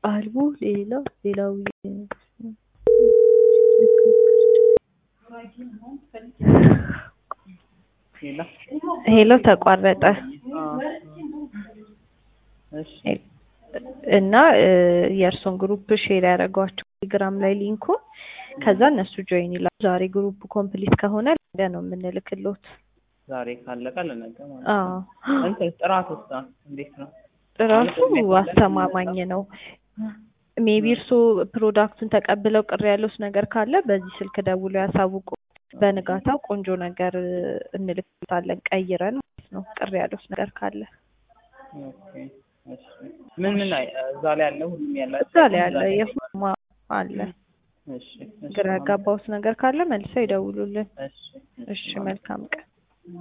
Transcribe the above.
አልቦ ሌላው ሌላው ሌላ ሄሎ ተቋረጠ እሺ እና የእርሶን ግሩፕ ሼር ያደረጓቸው ቴሌግራም ላይ ሊንኩን ከዛ እነሱ ጆይን ይላሉ። ዛሬ ግሩፕ ኮምፕሊት ከሆነ ነገ ነው የምንልክሎት። ዛሬ ካለቀ ለነገ ማለት አዎ ነው። እንትን ጥራት ውስጥ እንዴት ነው? ራሱ አስተማማኝ ነው። ሜቢ እርሶ ፕሮዳክቱን ተቀብለው ቅር ያለውስ ነገር ካለ በዚህ ስልክ ደውለው ያሳውቁ። በንጋታው ቆንጆ ነገር እንልክታለን ቀይረን ማለት ነው። ቅር ያለውስ ነገር ካለ ኦኬ እሺ። ምን ምን ላይ እዛ ላይ ያለ ሁሉም ያለ እዛ ላይ ያለ የሁማ አለ። እሺ እሺ ግራ ያጋባውት ነገር ካለ መልሰው ይደውሉልን። እሺ እሺ መልካም ቀን።